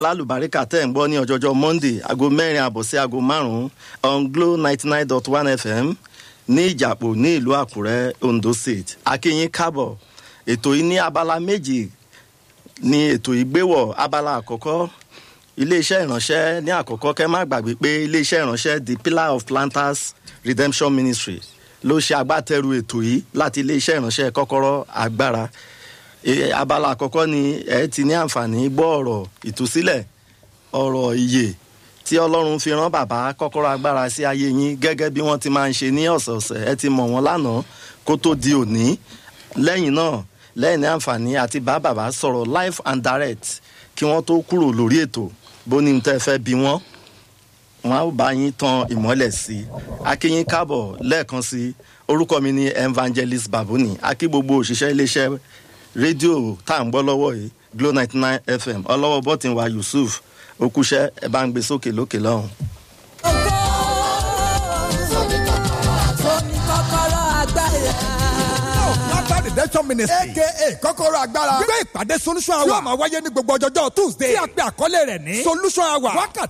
lálùbáríkà tẹ̀ ń gbọ́ ní ọjọ́jọ́ monday aago mẹ́rin àbọ̀ sí aago márùn-ún on glo ninety nine dot one fm ní ìjàpọ̀ ní ìlú àkúrẹ́ ondo state akínyín kábọ̀ ètò yìí ní abala méjì ní ètò ìgbéwọ̀ abala àkọ́kọ́ iléeṣẹ́ ìránṣẹ́ ní àkọ́kọ́ kẹ́ má gbàgbé pé iléeṣẹ́ ìránṣẹ́ the pillar of planters redemption ministry ló ṣe agbátẹrù ètò yìí láti iléeṣẹ́ ìránṣẹ́ kọ́kọ́rọ́ agbára E, abala àkọ́kọ́ ni ẹ ti ní àǹfààní gbọ́ ọ̀rọ̀ ìtúsílẹ̀ ọ̀rọ̀ ìyè tí ọlọ́run fi rán bàbá kọ́kọ́rọ́ agbára sí ayé yín gẹ́gẹ́ bí wọ́n ti máa ń ṣe ní ọ̀sẹ̀ọ̀sẹ̀ ẹ ti mọ̀ wọ́n lánàá kó tó di òní lẹ́yìn náà lẹ́yìn ní àǹfààní àti bá bàbá sọ̀rọ̀ live and direct kí wọ́n tó kúrò lórí ètò bó ní tẹ́ fẹ́ bí wọ́n wọn á bá yín tan ìmọ́lẹ̀ sí i akínyín káàbọ̀ lẹ́ẹ̀kan sí i orúkọ mi ni evangelist babuni akí gbogbo òṣìṣẹ́ iléeṣẹ́ rédíò tá à ń gbọ́ lọ́wọ́ yìí glo ninety nine fm ọlọ́wọ́ bọ́tìn wa yusuf okúṣẹ́ ẹ bá ń gbé sókè lókè lọ́hùn. Laughter redemption ministry aka kọ́kọ́rọ́ agbára gbé ìpàdé solution hour yóò máa wáyé ní gbogbo ọjọ́jọ́ tuesday tí a pe àkọlé rẹ̀ ní solution hour wákàtí